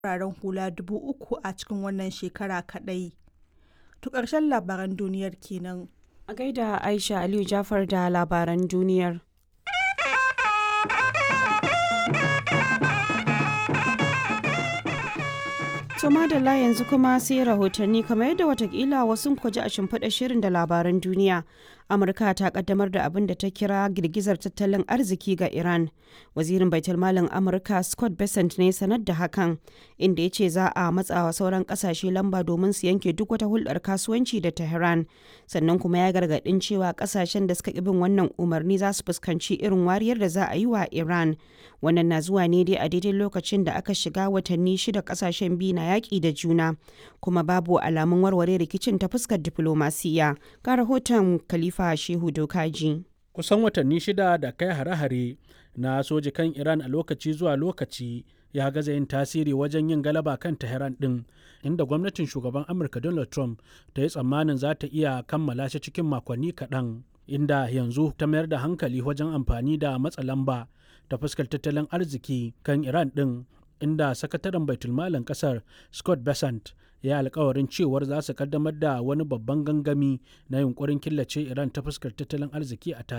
fararen hula dubu uku a cikin wannan shekara kaɗai. To ƙarshen labaran duniyar kenan. A gaida Aisha Aliyu Jafar da labaran duniyar. To madalla yanzu kuma sai rahotanni kamar yadda watakila wasu kwaji a shimfiɗa shirin da labaran duniya. Amurka ta kaddamar da abin da ta kira girgizar tattalin arziki ga Iran. Wazirin Baitulmalin Amurka Scott Bessent ne sanar da hakan, inda ya ce za a matsawa sauran kasashe lamba domin su yanke duk wata hulɗar kasuwanci da Tehran. Sannan kuma ya gargaɗin cewa kasashen da suka bin wannan umarni za su fuskanci irin wariyar da za a yi wa Iran. Wannan na zuwa ne dai a daidai lokacin da aka shiga watanni shida kasashen biyu na yaƙi da juna, kuma babu alamun warware rikicin ta fuskar diflomasiya. Ga rahoton Khalifa Shehu Dokaji. Kusan watanni shida da kai hare-hare na soji kan Iran a lokaci zuwa lokaci ya gaza yin tasiri wajen yin galaba kan Tehran ɗin, inda gwamnatin shugaban Amurka Donald Trump ta yi tsammanin za ta iya kammala shi cikin makonni kaɗan. Inda yanzu ta mayar da hankali wajen amfani da matsa lamba ta fuskar tattalin arziki kan Iran ɗin inda sakataren baitulmalin kasar scott besant ya alkawarin cewar za su kaddamar da wani babban gangami na yunkurin killace iran ta fuskar tattalin arziki a